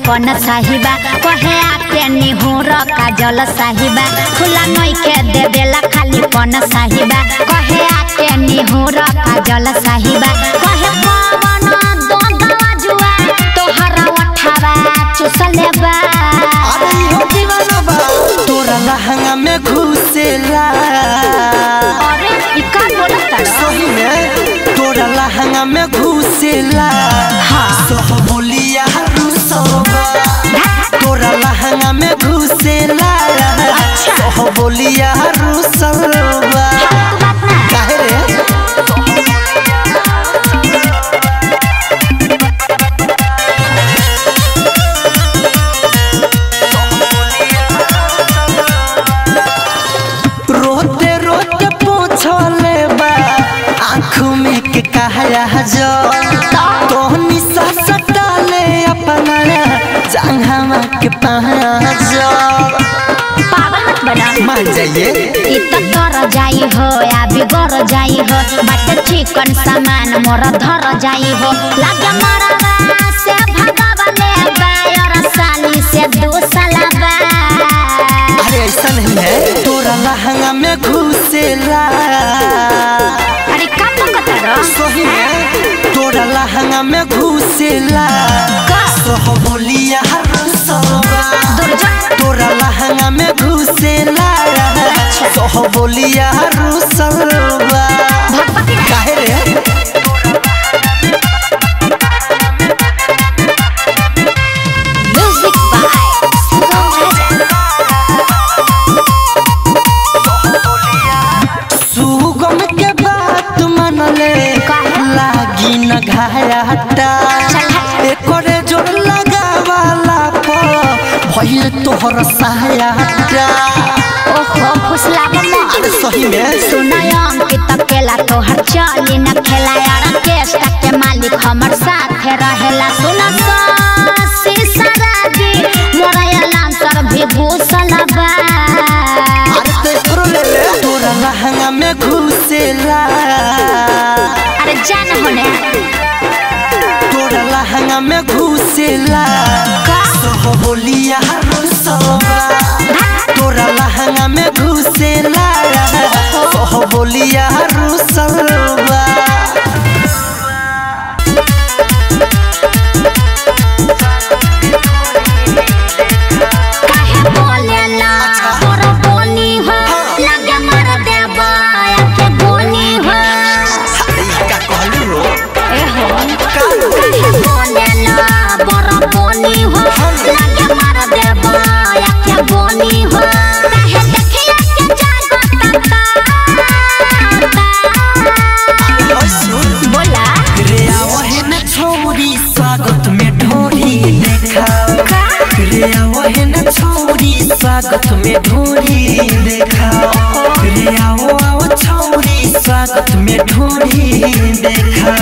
पन साहिबा कहे आके निहुर काजल साहिबा खुला नई के देवेला खाली पन साहिबा कहे आके निहुर काजल साहिबा कहे पवन दोंदवा जुआ तोहरा उठावा चुसले बा अरे इहो दीवाना बा तोरा लहंगा में घुसेला अरे ई का बोलत सही में तोरा लहंगा में घुसेला हाँ। सह बोलिया रुसवा तोरा लहंगा में घुसेला सह बोलिया रुसवा काहे रे रोते रोते पूछले बा आँख में के कहया जो तोहनी सा सटाले अपना जंघामा के पहाजो पागल मत बना मान जाइए इ त तर जाई हो या बिगर जाई हो बाटे चिकन सामान मोर धर जाई हो लागे मरवा से भगवा ले बायर साली से दू साला बा अरे ऐसा नहीं है तोरा लहंगा में घुसेला अरे का पकतर सही में तोरा लहंगा में घुसेला का सह बोलिया रुसवा दूर जा तोरा लहंगा में घुसेला सह बोलिया रुसवा भगवती रे काहे रे म्यूजिक बाय सुगम राजा सुगम के बात मनले लागी न घाटा एकरे जोर लगावाला पर भइल तोहर सहायता ओहो फुसला मम्मा अरे सही में सुनयम के तकेला तोहर चली न खेला यार केस्टा के मालिक हमर साथे रहेला सुन सी सराजी मोरा अलाम सर भी घुसलबा अरे तो एकरो ले ले तोरा लहंगा में घुसेला अरे जान होने तोरा लहंगा में घुसेला का सह बोलिया रुसवा तोरा लहंगा में घुसेला सह बोलिया रुसवा काहे बोलेला तोर बोली हो लगे मर देबा के बोली हो का कहलू हो ए हो काहे बोलेला बर बोली हो लगे मर देबा के बोली हो काहे देखिया के जागत बोला रे आवहन छोरी स्वागत में ढोरी देखा रे आवहन छोरी स्वागत में ढोरी देखा रे आओ आओ छोरी स्वागत में ढोरी देखा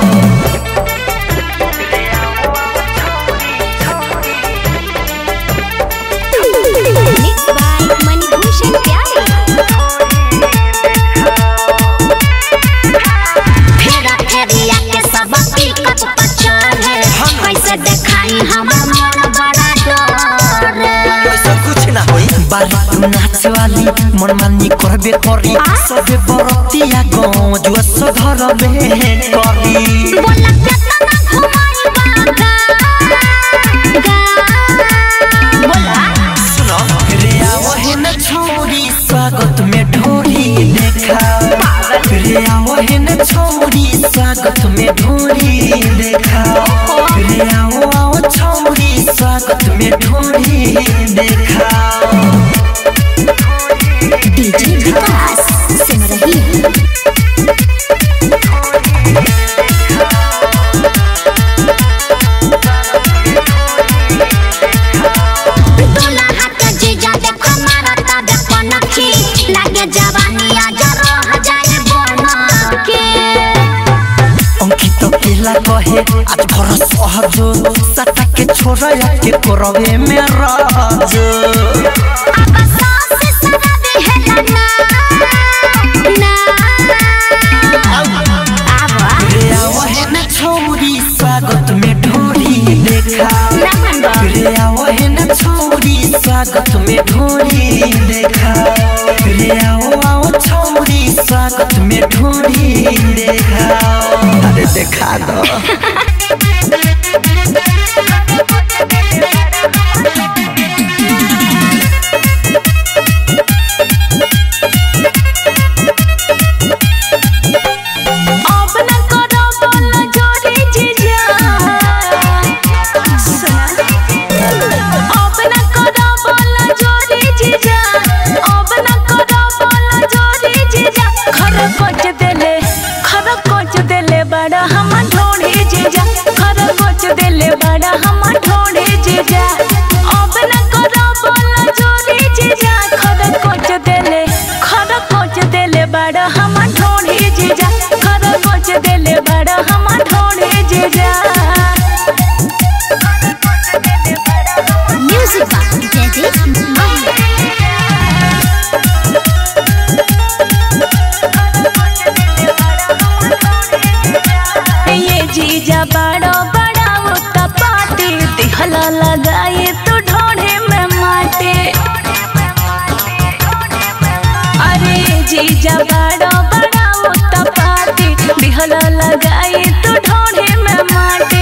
मिक्स बाय मणिभूषण प्यारे फेरा फेरिया के सब पिकअप पर चढ़े कैसे देखाई हमर मन बड़ा डर ऐसा कुछ ना होई बारी तू नाच वाली मन मानी करबे करी सबे बरतिया गाँव जुआ सधर में करी बोला केतना घुमाई बागा गा बोला सुनो रे आवहन छोरी स्वागत में ढोरी देखा रे आवहन छोरी स्वागत में ढोरी देखा रे आओ आओ छोरी स्वागत में ढोरी देखा डीजे विकास सुन रही है दुल्हा के जीजा देखो मारता देखो नखी लागे जवानी आज रह जाए बन के अंकित केला कहे आज भर सहजो सटा के छोरा के कोरवे में राजो अब सास सदा देहला ना ना आवा रे आवहन छोरी स्वागत में ढोरी देखा ना मन रे देखा दो अब न करो बोल जोरी जीजा सुना अब न करो बोल जोरी जीजा अब न करो बोल जोरी जीजा खर कोच देले खर कोच देले बड़ा हम ढोड़ी जीजा खर कोच देले बड़ा हम ढोड़ी जीजा अब न करो बोल जोरी जीजा खर कोच देले खर कोच देले बड़ा हम ढोड़ी जीजा खर कोच देले बड़ा हम ढोड़ी जीजा म्यूजिक बॉक्स जैसे ये जीजा बड़ा बड़ा उता पाती दिहला लगाए तो ढोढ़े में माटे अरे जीजा बड़ा बड़ा उता पाती दिहला लगाए तो ढोढ़े में माटे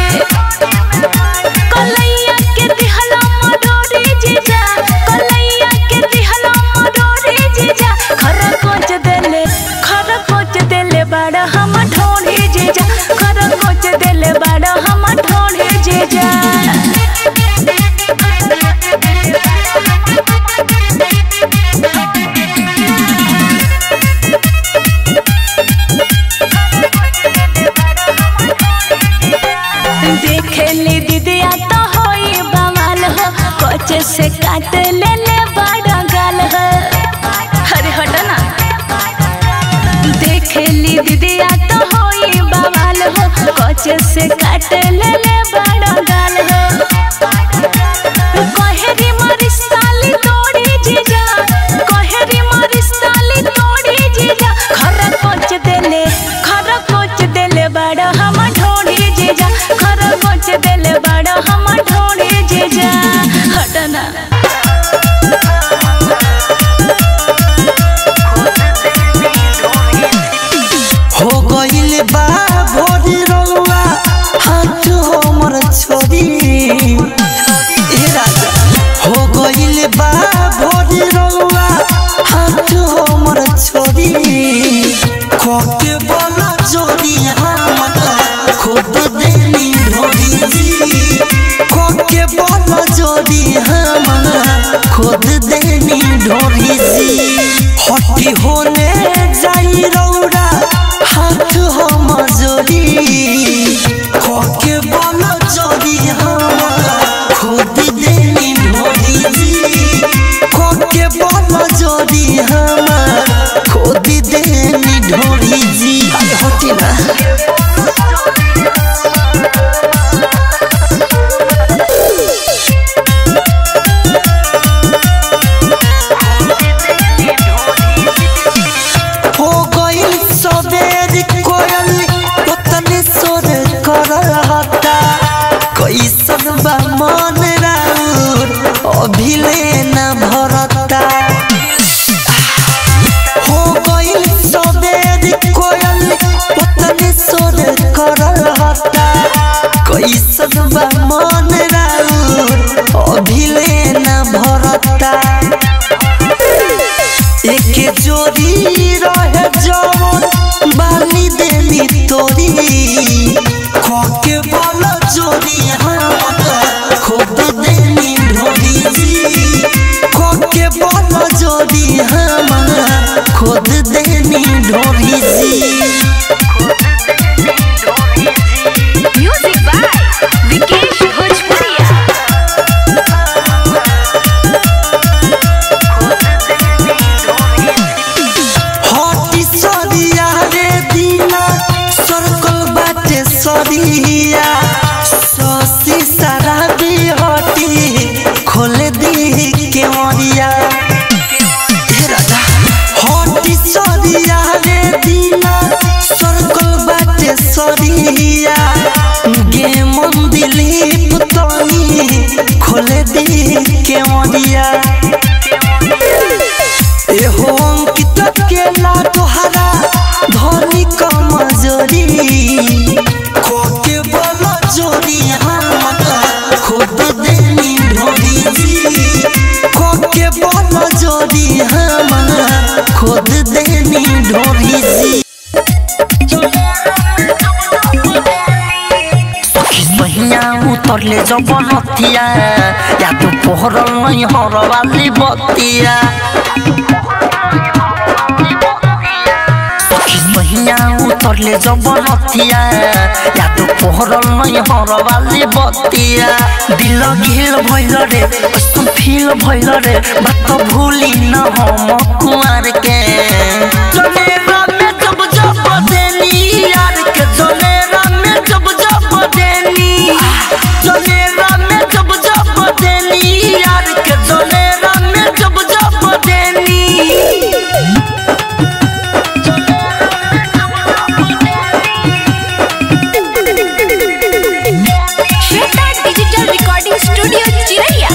कलैया के दिहला मडोरी जीजा कलैया के दिहला मडोरी जीजा खरा कोच देले खरा कोच देले बड़ा हम ढोढ़ी जीजा खरा कोच देले बड़ा हम ढोढ़ी जीजा देखली दीदिया तो होई बवाल हो कोच से काट ले ले बड़ा गाल हो अरे हटो ना देखली दीदिया तो होई बवाल हो कोच से काट ले ले बड़ा गाल हो कहेरी मारी साली तोड़ी जीजा कहेरी मारी साली तोड़ी जीजा खरा कोच देले खरा कोच देले बड़ा हम ढोड़ी जीजा खरा कोच देले बड़ा हम ढोड़ी जीजा हटना हो गइल बा भोरी रउआ हाथ हमर छोरी ए राजा हो गइल बा भोरी रउआ हाथ हमर छोरी खोके बोला जोरी हमर खुद देनी ढोरी जी खोके बोला जोरी हमर खुद देनी ढोरी जी हटी होने जाई रौरा हाथ हम जोड़ी खोके बोला जोड़ी हम खुद देनी ढोरी जी खोके बोला जोड़ी हम खुद देनी ढोरी जी अरे हटी ना हो गइल सबेर कोयल ओतने सोर करहता कैसन बा मन राउर अभिले न भरता हो गइल सबेर कोयल ओतने सोर करहता कैसन बा मन राउर अभिले न भरता एक जोड़ी रहे जवन बाली देली तोरी खोके बोला जोड़ी हम खुद देली ढोरी जी खोके बोला जोड़ी हम खुद देली ढोरी जी म्यूजिक बाय विकेश भोजपुरिया हटी सरिया रे दीना सर्कल बाटे सरिया ससी सारा भी हटी खोले दी के मरिया हे राजा हटी सरिया रे दीना सर्कल बाटे सरिया गे मन दिलीप तनी खोले दी के मरिया एहो अंकित केला तोहरा धनी कमजोरी चोरी हमार खोद देनी ढोरी जी सखी सहिया उतरले जब नथिया या तो पोहरल नहीं हरवाली बतिया सखी सहिया उतरले जब नथिया या तो पोहरल नहीं हरवाली बतिया दिल घिल भइल रे कस्तो फील भइल रे बात भूली न हम कुआर के जनेरा में जब जब देनी यार के जनेरा में जब जब देनी जनेरा में जब जब देनी यार के जनेरा में जब जब देनी श्वेता डिजिटल रिकॉर्डिंग स्टूडियो चिरैया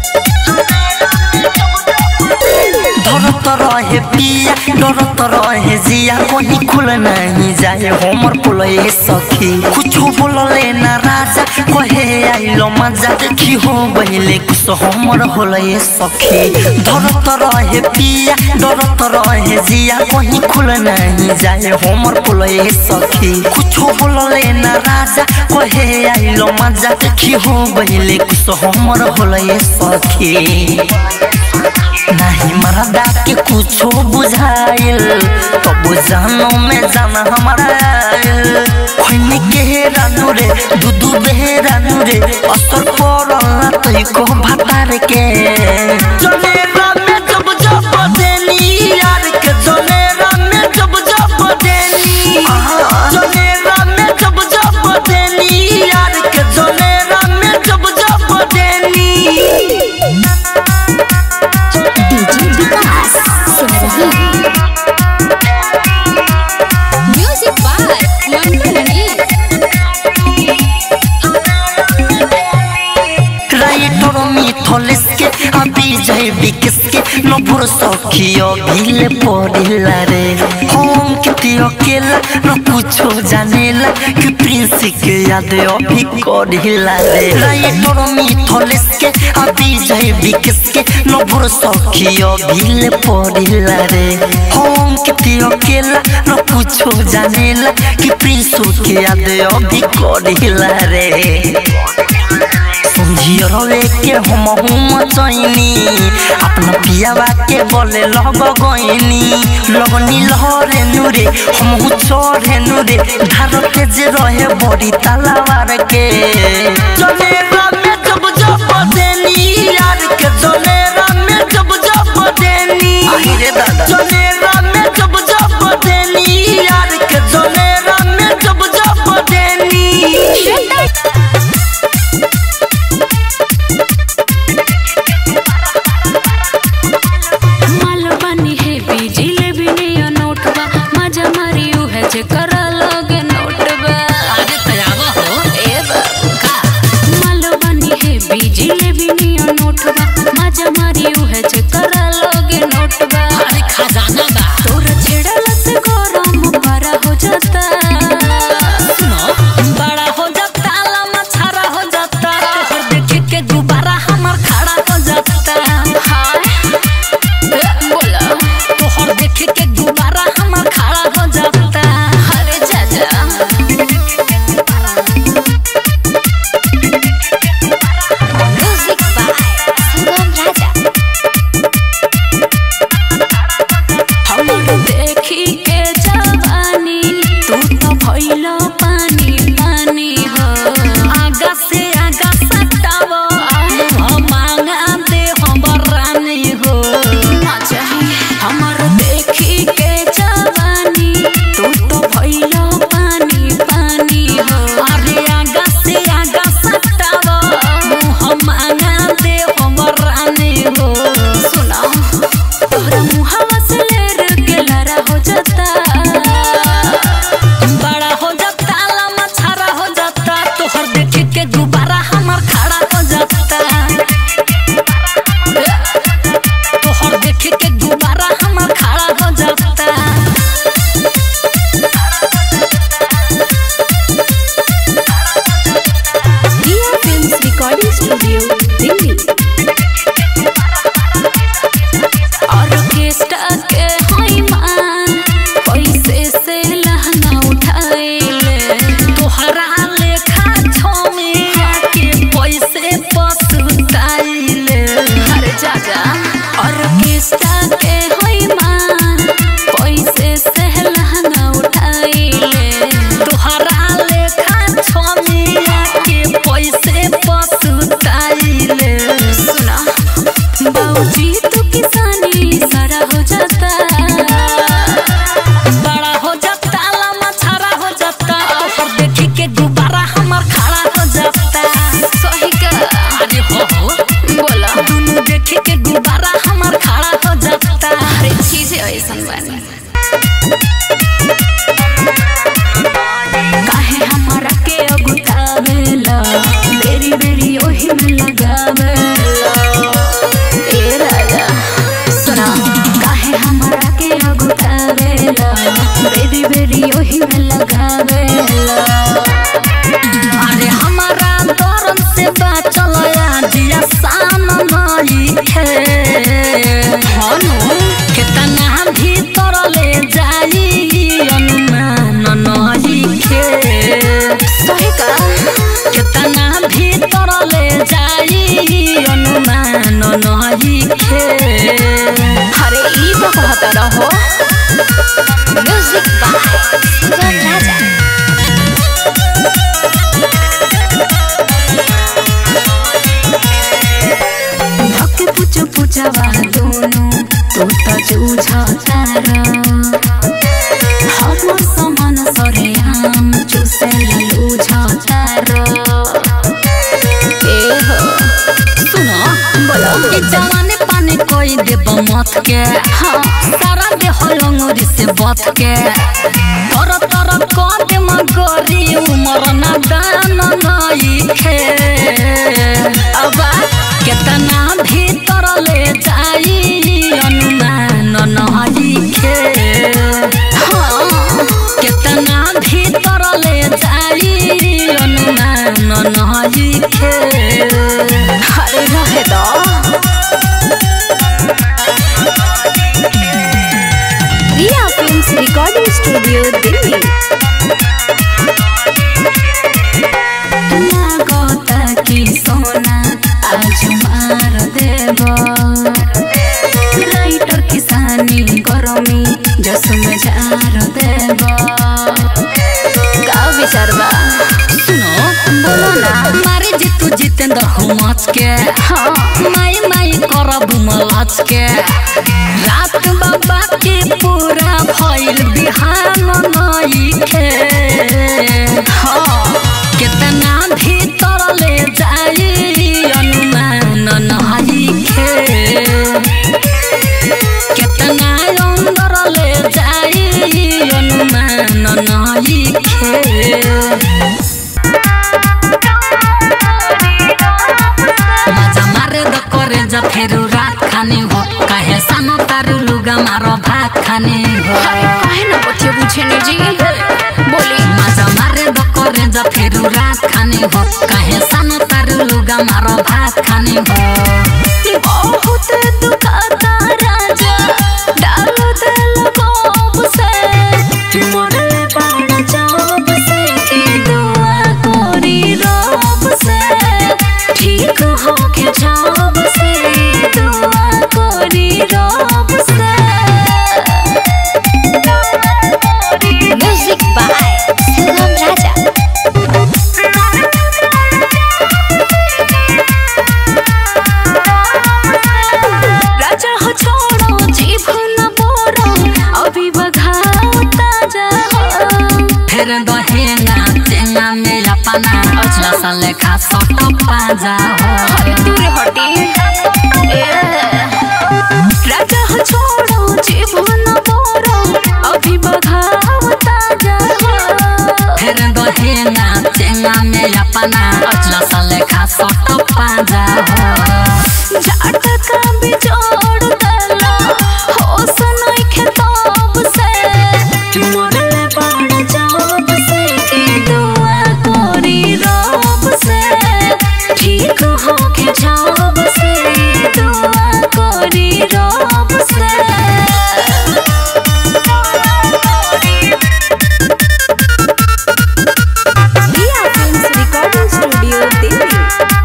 डरत रहे पिया डरत रहे जिया कहीं खुल नहीं जाए हमर पुलए सखी कुछ बोलले ना राजा कहे आइलो मजा देखी हो बहिले कुछ हमर होलए सखी डरत रहे पिया डरत रहे जिया कहीं खुल नहीं जाए हमर पुलए सखी कुछ बोलले ना राजा कहे आइलो मजा देखी हो बहिले कुछ हमर होलए सखी नहीं मरदा के कुछो बुझाइल तो बुझानो में जाना हमारा खोइने के रानू रे दूधू बे रानू रे असर पड़ल ना तो को भतार के जनेरा में जब जब देनी यार के जनेरा में जब जब देनी जनेरा में जब जब देनी यार के जनेरा में जब जब देनी डीजे विकास सिमरही music by Mantu Mani writer Mithlesh के अभी जय विकस के नभुर सखियो भिले पड़िला रे हम किति अकेला न कुछो जानेला कि प्रिंस के याद अभी करिला रे राइटर मिथलेस के अभी जय विकस के नभुर सखियो भिले पड़िला रे हम किति अकेला न कुछो जानेला कि प्रिंस के याद अभी करिला रे समझियो रवे के हम हम चैनी अपना पियावा के बोले लग गईनी लगनी लहरे नुरे हम चढ़े नुरे धार के जे रहे बड़ी तलावार के जनेरा में जब जब देनी यार के जनेरा में जब जब देनी रे दादा जनेरा में जब जब देनी यार के जनेरा में जब जब देनी माल बनी है बिजली भी नहीं नोटबा मजा मारी है जे करा लगे नोटबा आगे तैयार हो ए बाबा माल बनी है बिजली भी नहीं नोटबा मजा मारी है जे करा लगे नोटबा अरे खजाना बा तोर छेड़ला से गरम बड़ा हो जाता सुनो बड़ा हो जाता लम्बा छारा हो जाता तोहर देखे के दोबारा हमर खड़ा हो जाता हाय ए, बोला तोहर देखे के दोबारा हमर खड़ा हो जाता अरे चाचा म्यूजिक बाय सुगम राजा हमर देखी के जवानी तू तो भइल पानी पानी हो आगा से आगा सटावो हम मांगा दे हमर रानी हो ना चाही हमर देखी के जवानी तू तो भइल पानी पानी हो अरे आगा से आगा सटावो हम मांगा दे हमर रानी हो सुना तोहरा मुहावा से लेर के लरा हो जाता बड़ा हो जाता लम्बा के गुब्बारा हमार खड़ा हो जाता सही का अरे हो हो बोला दुनू देखे के गुब्बारा हमार खड़ा हो जाता अरे चीजें ऐसन बानी काहे हमारा के अगुतावेला बेरी बेरी ओही में लगावेला ए राजा सुना काहे हमारा के अगुतावेला बेरी बेरी ओही में लगावेला अरे हमारा दरन से बाचल जिया सान नई खे हनु केतना भीतर ले जाई अनुमान नई खे सही का केतना भीतर ले जाई अनुमान नई खे अरे ई तो कहता रहो म्यूजिक बाय सुगम राजा धक्के पुचो पुचवा दोनों तो त जूझा तारा हम समान सरे हम चुसे लूझा तारा ए हो सुनो बोलो ई जवानी पानी कोई देब मत के हाँ सारा देह लंगोरी से बत के तर तर कद मगरी उमर ना दान नई खे अब केतना भीतर ले जाई अनुमान नई खे हाँ केतना भीतर ले जाई अनुमान नई खे अरे रहे दो Riya films recording studio Delhi लागता कि सोना आज मार देव राइटर किसानी गरमी जस में जार देव का विचार बा सुनो बोलो ना मारे जितू जितेंद्र हो मच के हाँ माई माई करब मलच के रात बाबा के पूरा भइल बिहान नई खे हाँ केतना भीतर ले जाई अनुमान नई खे केतना अंदर ले जाई अनुमान नई खे मजा मारे द करे जा फेरू रात खाने हो काहे सानो तारू लुगा मारो भात खाने हो काहे ना बच्चे पूछे ने जी बोली मजा मारे द करे जा फेरू रात खाने हो काहे सानो तारू लुगा मारो भात खाने हो बहुत दुखाता राजा डाल दिल कोप से मोरे बाण चाप से की दुआ कोरी रोब से ठीक हो के जाब से दुआ कोरी रोब से म्यूजिक बाय सुगम राजा राजा हो छोड़ो जीभ न बोरो अभी बघाओ ताजा हो फिर दहेना चेंगा में अपना लसा लेखा सट पाजा हो अरे दूर हटी ए राजा हो छोड़ो जीभ न बोरो अभी बघाओ ताजा हो फिर दहेना चेंगा में अपना लसा लेखा सट पाजा हो जाट का बिजोड़ दला हो सुनाई खेताब से मोरे बाण जाब से की दुआ कोरी रोब से ठीक हो के जाब से दुआ कोरी रोब से Riya films recording studio Delhi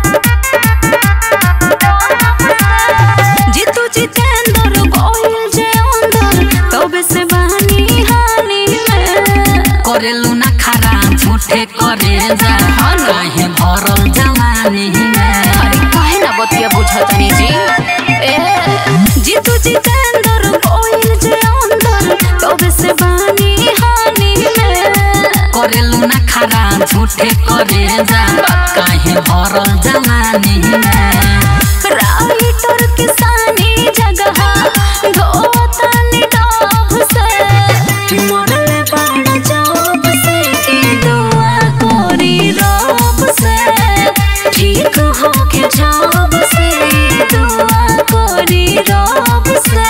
Jeetu Jitendra Gohil जे अंदर तबे से बानी हानि में करेलू ना खरा झूठे करे जा काहे भरल जवानी में अरे काहे ना बतिया बुझतनी जी ए जीतू जितेंद्र गोहिल जे अंदर तबे से बानी हानि में करेलू ना खरा तहरा झूठे करे जा काहे भरल जवानी में राइटर किसानी जगह धोतनी डोभ से मरले बड़ जॉब से के दुआ कोरी रोब से ठीक होके जॉब से दुआ कोरी रोब से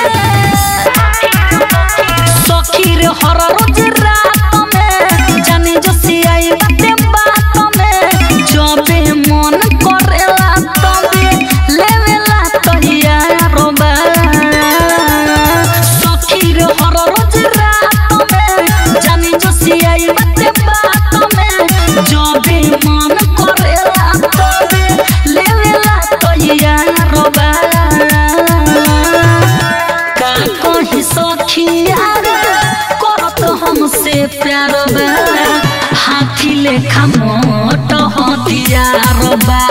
सखी रे हर रोज रात में जाने जो सियाई बाते बात में जबे मन करेला तबे लेवेला तहिया रोबा सखी रे हर रोज रात में जाने जो सियाई बाते बात में जबे मन करेला तबे लेवेला तहिया रोबा का कहीं सखिया करत हमसे प्यार बा हाथी लेखा मोट हथियार बा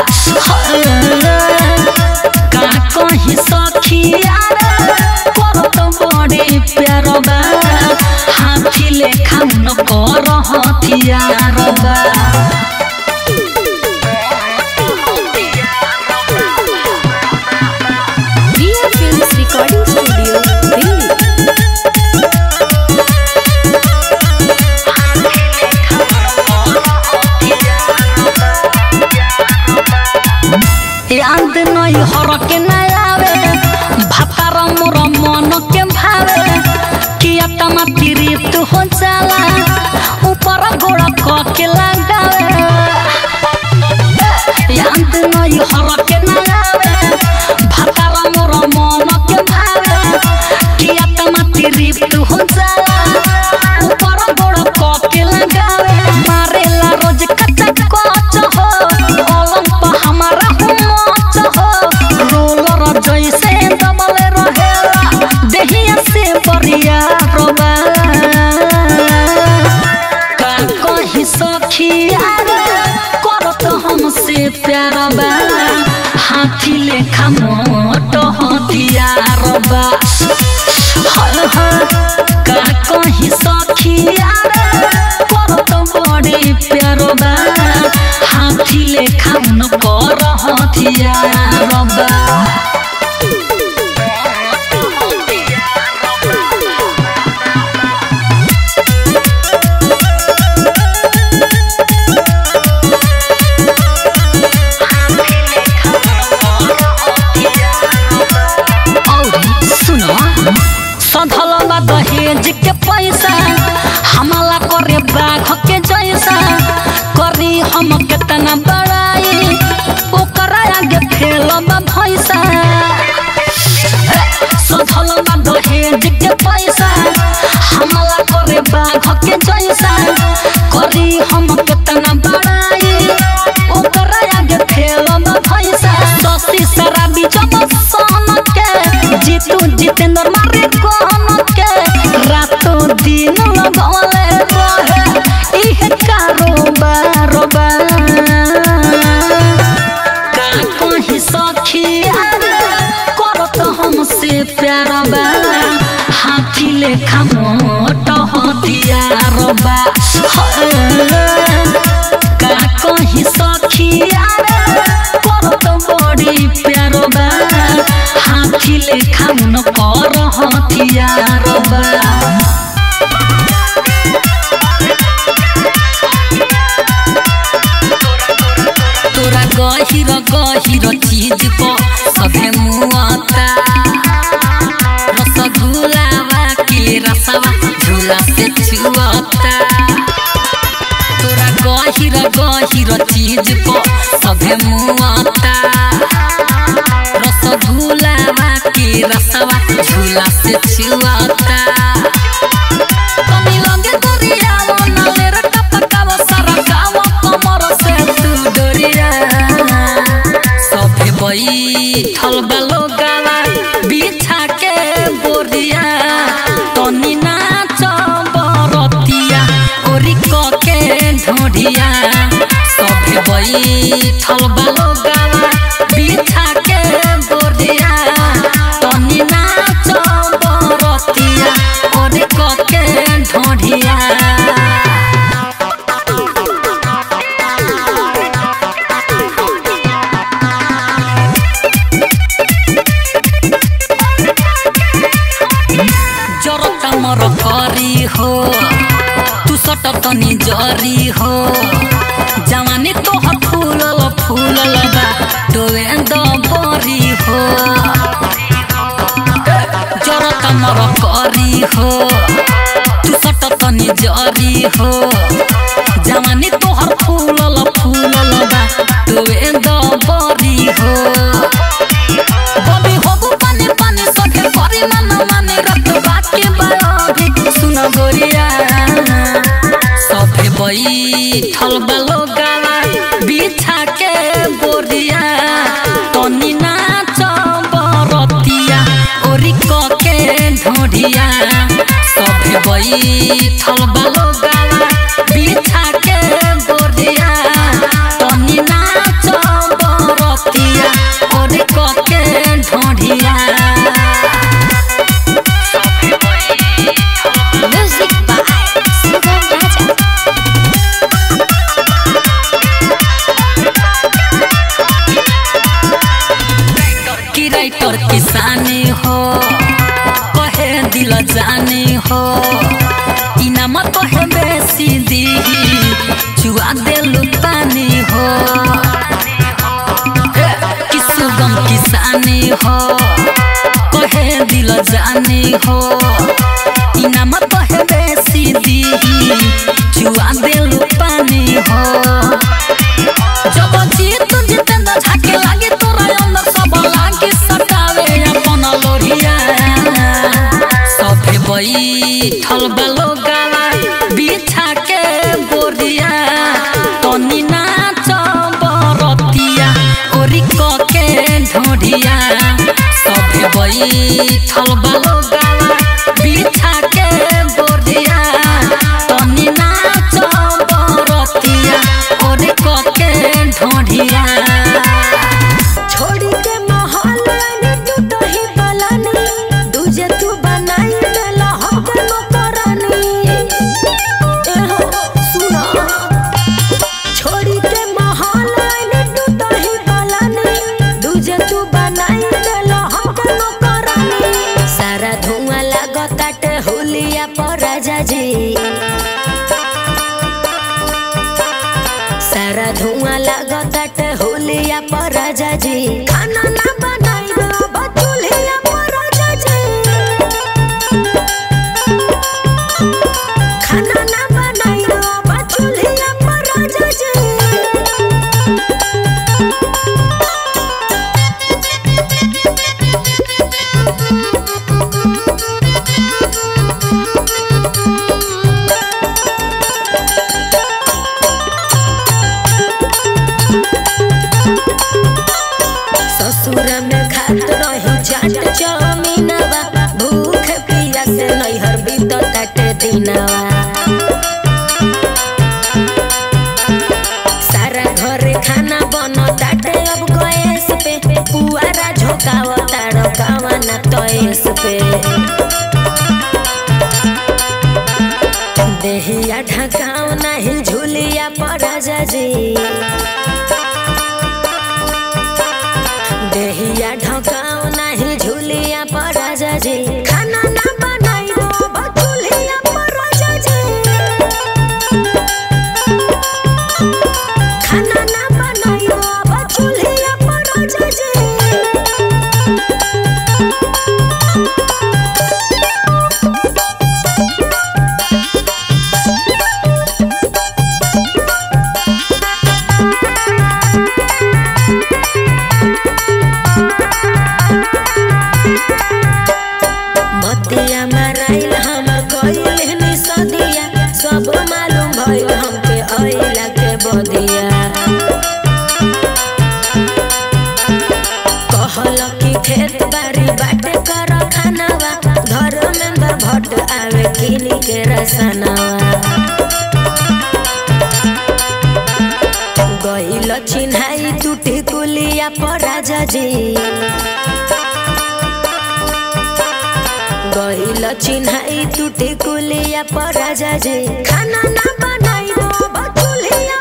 का कहीं सखिया करत बड़े प्यार बा हाथी लेखा न कर हथियार बा Riya films recording studio Delhi याद नहीं हर के नहीं आवे भातार मोर मन के भावे किया तमा तिरित हो जाला ऊपर गोड़ क के लगावे याद नहीं हर के नहीं आवे भातार मोर मन के भावे किया तमा तिरित हो जाला ऊपर गोड़ क के लगावे मारेला रोज कच्चा कच हो ओलम पर हमारा हुमच हो रोलर जैसे दबले रहेला देहिया से बरिया रोबा का कहीं सखिया करत हमसे प्यार बा हाथी लेखा मोट हथियार बा हर हर का कहीं सखिया करत बड़े प्यार बा हाथी लेखा न कर हथियार बा औरी सुनो सधल बा दहेज के पैसा हमला करे बाघ के जैसा करी हम केतना बड़ाई ओकरा आगे फेल बा भैसा सधल बा दहेज के पैसा हमला करे बाघ के जैसा करी हम केतना बड़ाई ओकरा आगे फेल बा भैसा ससी शराबी जब सन के जीतू जितेंद्र मारे कौन के रातो दिन लगवले रहे इहे कारोबार बा का कहीं सखिया करत हमसे प्यार बा हाथी लेखा मोट हथियार बा का कहीं सखिया करत बड़ी प्यार बा हाथी लेखा न कर हथियार बा तोरा गहिर गहिर चीज को सभे मुआता रसगुल्लावा के रसवा झूला से छुआता तोरा गहिर गहिर चीज को सभे मुआता रसगुल्लावा के रसवा झूला से छुआता कमी लगे तोरिया मन मेरा टपकावा सारा गाँव कमर से तू डोरिया सभे बैठल बालो गावा बिछा के बोरिया तनी नाच बरतिया ओरी क के ढोढ़िया सभे बैठल बालो गावा बिछा के बोरिया तनी नाच बरतिया ओरी क के ढोढ़िया तनी जरी हो जवानी तोहर फूलल फूलल बा डोवे द बरी हो जरत मर करी हो तू सट तनी जरी हो जवानी तोहर फूलल फूलल बा डोवे द बरी हो बबी होबु पानी पानी सखे करी मन माने रत बाकी बायोगी सुन गोरिया सभे बैठल बालो गाला बिछा के बोरिया तनी नाच बरतिया ओरी क के ढोढिया सभे बैठल बालो गाला बिछा के बोरिया तनी नाच बरतिया ओरी क के ढोढिया म्यूजिक बाय सुगम राजा की राइटर किसानी हो कहे दिल जानी हो इनाम कहे बेसी दीही चुआ देलु पानी हो ए, कि सुगम किसानी हो कहे दिल जानी हो इनाम कहे बेसी दीही चुआ देलु पानी हो जब जीत जितेंद्र झाके लागे तोरा अंदर सब लागे सटावे अपन लोरिया सभे बैठल बालो गाला बिछा के बोरिया तनी नाच बरतिया ओरी क के ढोढिया सभे बैठल बालो गाला बिछा के बोरिया तनी नाच बरतिया ओरी क के ढोढिया छोड़ी के महल ने तू दही बलानी दूजे तू बनाई देला हमके नौकरानी एहो सुना छोड़ी के महल ने तू दही बलानी दूजे तू बनाई देला हमके नौकरानी सारा धुआं लागताटे हुलिया पर राजा जी सारा धुआं लागताटे होलिया पर राजा जी खाना ना बनाई अब चूल्हिया पर राजा जी खाना ना बनाई अब चूल्हिया पर राजा जी ससुर में खात रही चाट चौमीनवा भूख पिया से नैहर बीत काटे दिनवा सारा घरे खाना बन ताटे अब गैस पे पुआरा झोकाव ताड़कावा ना तैस पे देहिया ढकाव नाही झुलिया पर राजा जी देहिया ढकाव नाही झुलिया पर राजा जी खाना ना बनाई अब चूल्हिया पर राजा जी खाना ना बनाई अब चूल्हिया पर राजा जी मतिया माराइल हमर कइल नि सदिया सब मालूम भइल हमके अइला के बदिया कहल कि खेत बारी बाटे कर खानावा धर्मेंद्र भट्ट आवे किनी के रसनावा गइल चिन्हाई टूटी कुलिया पर राजा जी गइल चिन्हाई टूटी कुलिया पर राजा जी खाना ना बनाई अब चूल्हिया